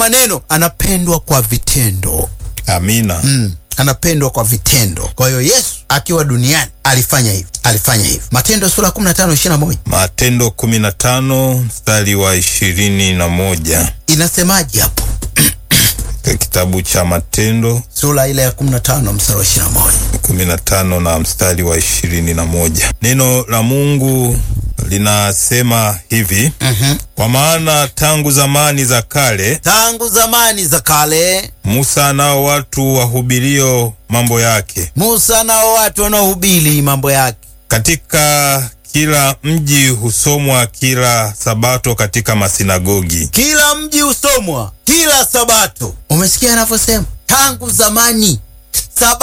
maneno, anapendwa kwa vitendo. Amina. Mm, anapendwa kwa vitendo. Kwa hiyo Yesu akiwa duniani alifanya hivi, alifanya hivi. Matendo sura ya 15 21 Matendo 15 mstari wa ishirini na moja inasemaje hapo? katika kitabu cha Matendo Sura ile ya 15 mstari wa 21. 15 na mstari wa ishirini na moja neno la Mungu linasema hivi Mhm. kwa maana tangu zamani za kale Tangu zamani za kale Musa nao watu wahubirio mambo yake Musa nao watu wanaohubiri mambo yake katika kila mji husomwa kila sabato katika masinagogi. kila mji husomwa kila Sabato. Umesikia anavyosema tangu zamani Sabato